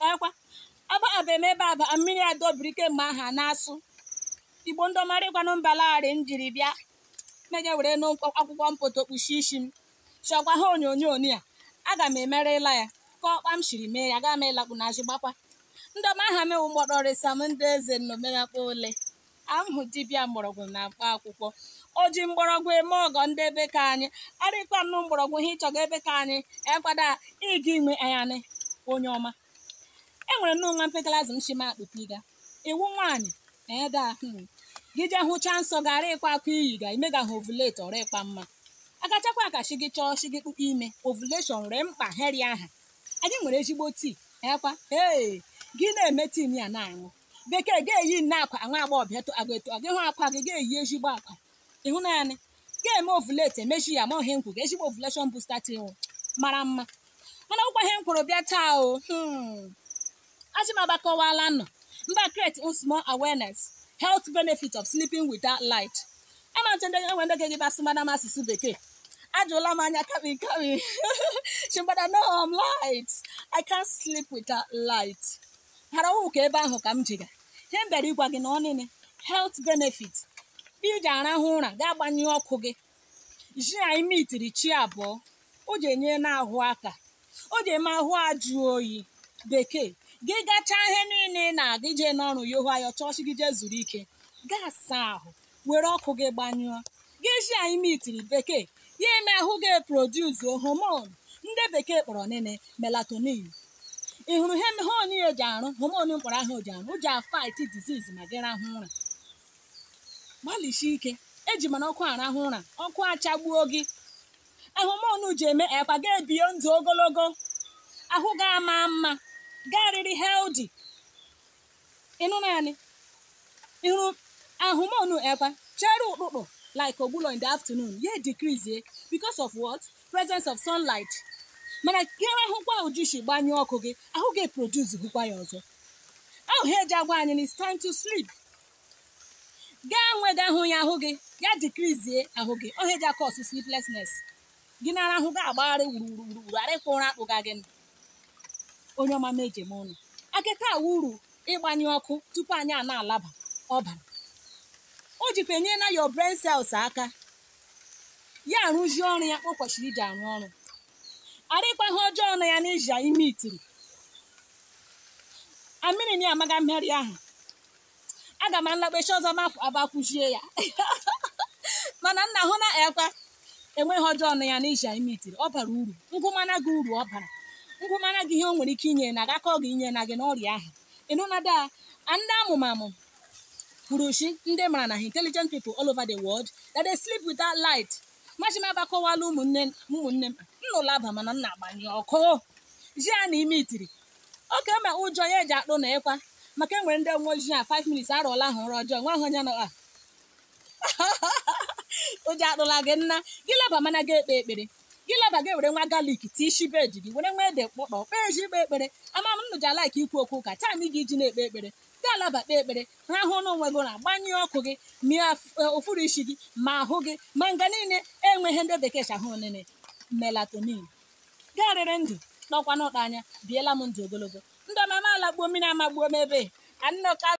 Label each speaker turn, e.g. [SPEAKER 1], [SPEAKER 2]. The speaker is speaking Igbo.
[SPEAKER 1] ekwa ababe m ebe aba mmiri adọbiri kemgbe aha na-asụ igbo ndị ọmarịkwanụ mbalagharị m jiri bịa meje were n'akwụkwọ mpoto kpuchie isi m chọkwa ha onyonyo a aga m emerela ya ka ọkpa m shiri mee ya aga m ịlakpu na azụ gbakwa ndị ọma aha mewu mgbọrọrịsa m ndị eze nnomenakpa ole ahụ dibịa mgbọrọgwụ na mkpa akwụkwọ o ji mgbọrọgwụ eme ọgọ ndị ebe ka anyị arịkwa nnụ mgbọrọgwụ ha ịchọga ebe ka anyị ekwada ịga inwe anyị onye ọma enwere nnọọ nwa mpekalazi m shima akpụpiga iwu nwaanyị eda gị jee hụcha nsọ gara ịkwa akwa iyi ga ime ga ha ovulate ọrụ ịkpa mma agachakwa akachi gị chọọ chi gị kpụkpa ime ovulation ree mkpa heri aha anyị nwere ezigbo tii ekwa ee gị na-eme tin ya na-aṅụ bekee ga-eyi nne akwa nwa agbọghọbịa agụ eto gị hụ akwa gị ga-eyi ezigbo akwa ịhụ naanị ga-eme ovulate emechi ya ma ohe nkwu ga ezigbo ovulation booster tii mara mma mana ụkwa ihe m kwuru bịa taa o achị m agbakọwala nọ mba create small awareness health benefit of sleeping without light ama ntị ndị enwe ndị gị basị madam asụsụ bekee ajụla m anya kami kami chimbada no I'm light I can't sleep without light hara ọwụ ka ebe ahụ ka m jiga ihe m bịara ịgwa gị na ọnịnị health benefit iji arahụ ụra ga-agbanyụ ọkụ gị ji anyị mitiri chi abụọ o ji enye n'ahụ aka o ji eme ahụ ajụ oyi bekee gị gachaa ihe niile na-aga ije n'ọrụ ya ohu anya chọọchị gị jee zuru ike gaa saa ahụ were ọkụ gị gbanyụọ gị ji anyị mitiri bekee ya eme ahụ gị produce homon ndị bekee kpọrọ nene melatonin ị hụrụ ihe hon ya eji arụ homon mkpọrọ ahụ ji arụ o ji afight disease ma gị rahụ ụra gbalịsi ike eji mana ọkụ arahụ ụra ọkụ achagbuo gị ahụmọnụ ji eme ekwa ga ebie ndụ ogologo ahụ ga ama mma garịrị healthy ịnụ naanị ịhụrụ ahụmọnụ ekwa chere ụkpụkpụ like ogbulo in the afternoon ya decrease because of what presence of sunlight mana gere ahụkwa ujushi gbanyụọ ọkụ gị ahụ ga-eproduce hụkwa ya ọzọ ahụ ha eji agwa anyị it's time to sleep gaa nwega ahụ ya ahụ gị ya decrease ahụ gị ọ ha eji akọ ọsụ sleeplessness gị nara ahụ ga agbagharị wuruwuruwuru arịkwa ụra akpụga gị onye ọma mejem ụnụ akịka uru ịgbanyụ ọkụ tupu anyị a na-alaba ọbara o jikwa enye na your brain cells aka ya arụzie ọrụ ya o kwesịrị iji arụ ọrụ arịkwa ihe ọjọọ na ya n'iji ime itiri amịrị na amaga mmeri ahụ aga m nlakpechi ọzọ mafụ abakwuchie ya mana nna hụ na ekwa enweghị ọjọọ na ya n'iji ime itiri ọ bara uru ngụmana gị uru ọ bara ngụmana gị ihe o nwere ike inye na agakọ gị inye na gị n'ọrịa ahụ ịnụnada ndị amụmamụ kwuru chi ndị mara na intelligent people all over the world that they sleep without light machim agbakọwala ụmụnne ụmụnne m nnụlaba mana nna agbanye ọkụ ji a na ime itiri oke ma ụjọ ya eji akpụ na ịkwa maka enwere ndị nwe ojii a 5 minutes arụọla ahụ ụra ọjọọ nwa ahụ onye nọ ụjọ akpụla gị nna gị laba mana gị ekpe ekpere gị laba gị were nwa galik tii isi bed gị were nwa ede kpọkpọ kpee ji ikpe ekpere ama m nnụ ji alaik ikwu okwu ụka taa gị iji na-ekpe ekpere gaa alaba kpee ekpere rahụ n'onwe gị na gbanyụọ ọkụ gị mịa ụfụrụ isi gị ma ahụ gị ma nga niile enweghị ndị bekee chahụ nene melatonin garịrị ndụ n'ọkwa n'ụkpa anya biela m ndụ ogologo ndị ọmama alagbuo mmiri amagbuo m ebe ka nnọka